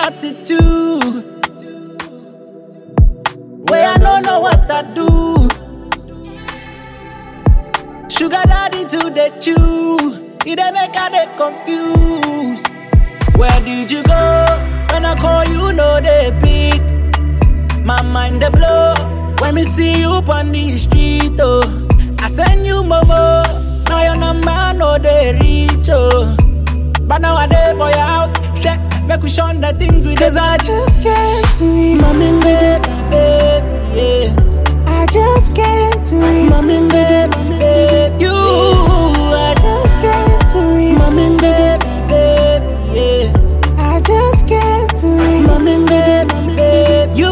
attitude. Where I don't know what I do. Sugar daddy to the chew. It dey make I dey confused. Where did you go? When I call you, no they pick. My mind dey blow when me see you on the street. Oh, I send you momo. Now your number no they reach. Oh, but now I dey for your house. Check, make we shun the things we Cause I just can't see. Mommy, baby, baby, yeah. I just can't see. Mommy, baby, baby, you. I just can't see. Mommy, baby, baby, yeah. I just can't see. Mommy, baby, baby, you.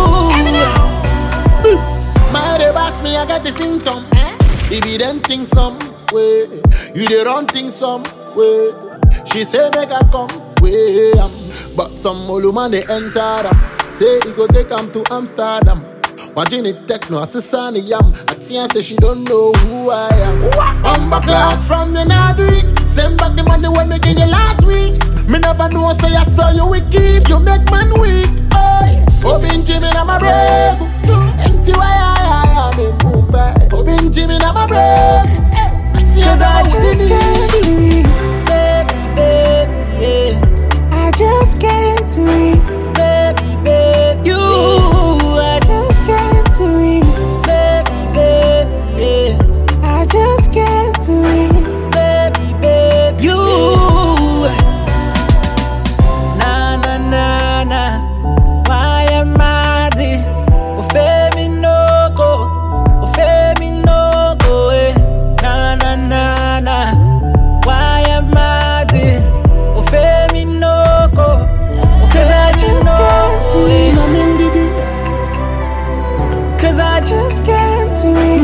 My dey bash me, I get the symptom. If you then think some way, you dey run things some way. She say make I come way, um, but some olu man they enter them. Say he go take am to Amsterdam. Watching it techno, assistant yam. Atia say she don't know who I am. Bumper class from you now do it. Send back the money when me give you last week. Me never know say I saw you wicked. You make man weak. Oi, Obin Jimmy na my brave. Empty why I am in Mumbai. Obin Jimmy na my brave. Cause I just can't see. Baby, baby, yeah. I just can't see. Baby, baby, you. I just can't see. Baby, baby, yeah. I just can't see. Baby, baby, you. Na na na na. Why am I the? Ofe mi no go. Ofe mi no go. Eh. Na na na na. Why am I the? Ofe mi no go. Cause I just can't see. Cause I just can't see.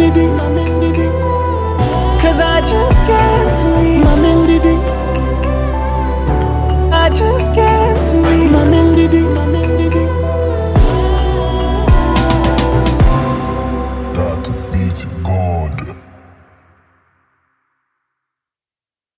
Cause I just can't see. I just can't